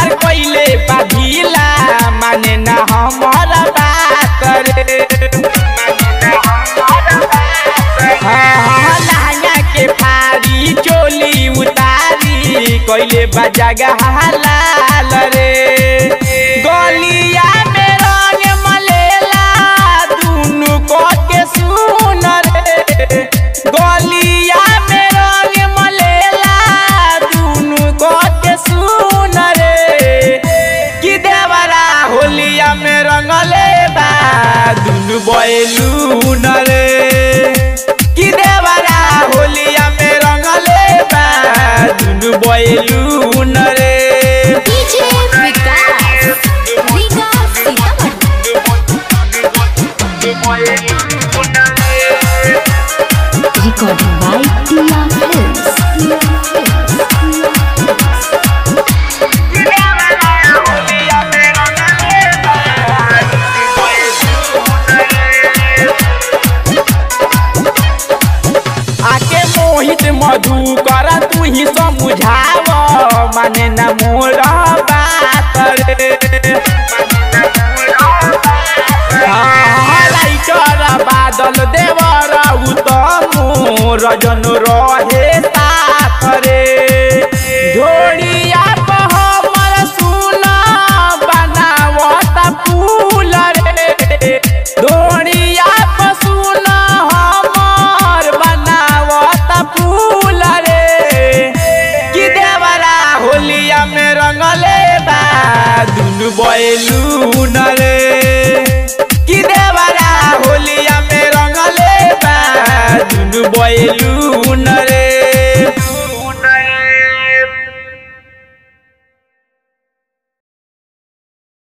कोइले बाधिला माने ना हमारा बात रे हाँ हाँ लहंगा के फारी चोली उतारी कोइले बजागा लाल रे गलिया में रंग मलेला दुनु को के सुन रे गलिया में रंग मलेला दुनु को के सुन रे कि देवरा होलिया में रंगले बा दुनु बैलू न रे कि देवरा होलिया में रंगले बा दुनु बैलू न रे DJ Vikas Vikas Sitamarhi recording by टिया फिल्म्स आके मोहित मधु कर तू ही समझाव माने न मोरा बात रे हाँ, लाइटर बादल देवर उत्तम रजन रहे साथ रे जोड़िया पर हमर सुना बनावत फूल रे धोड़िया पर सुना हमर बनावत फूल रे कि देवरा होलिया में रंगले बा दुनु बैलू न रे